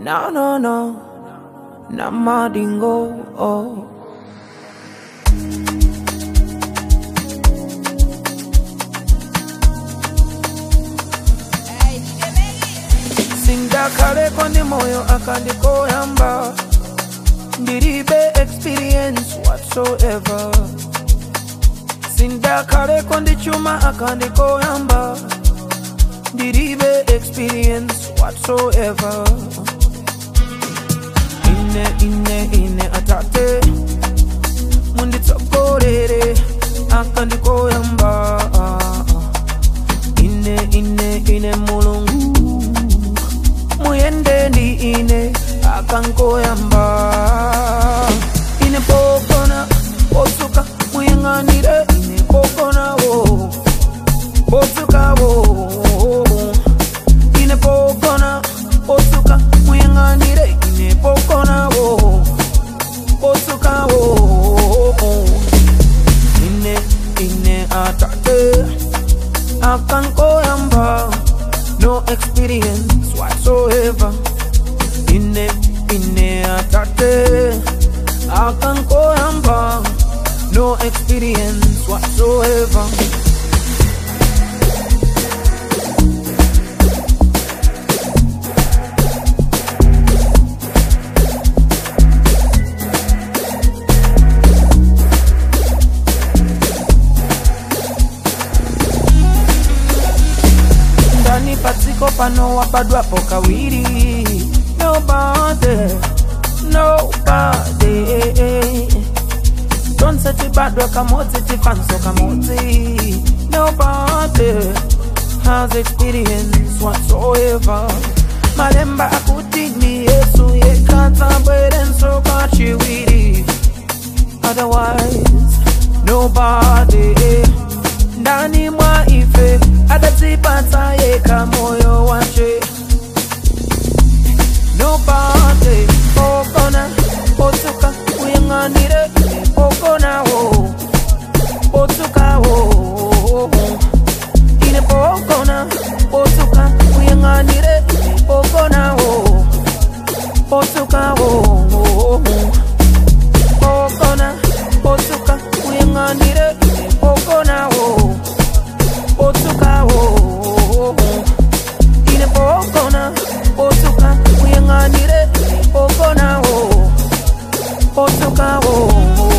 No, no, no. Namadingo. Oh. sindakaleko ndi moyo akandikoyamba ndilibe experience whatsoever sindakaleko ndi chuma akandikoyamba ndilibe experience whatsoever ine ine ine atate munditsogolere akandikoyamba ine ine ine mulungu muyende ndi ine akankoyamba ine pokona posuka muyang'anire ine pokonawo posukawo ine pokona posuka muyang'anire ine pokonawo posukawo ine ine atate akankoyamba no experience whatsoever ine ine atate akankoyamba no experience whatsoever ndani patsiko pano wabadwapo kawiri nobody nobody tonse tibadwa kamodzi tifanso kamodzi nobody has experience whatsoever malemba akuti ni yesu yekatsabwerenso kachiwiri otherwise nobody ndani mwa ife atadzipatsa yekha moyo wache nobody pokona potsuka uyang'anire pokonawo potsukawo ine pokona potsuka uyang'anire pokonawo potsukawo pokona potsuka uyang'anire pokonawo potsukawo ine pokona potsuka uyang'anire pokonawo potsukawo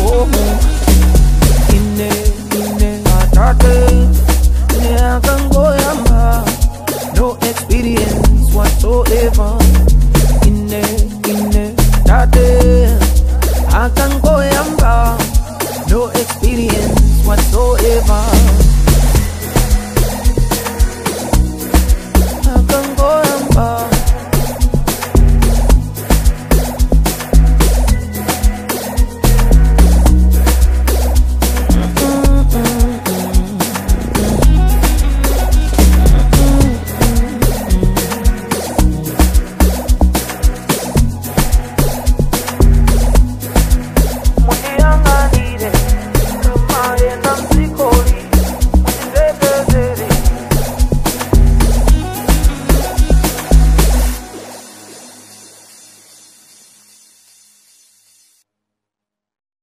ine ine atate ine akangoyamba no experience whatsoever ine ine atate akangoyamba no experience whatsoever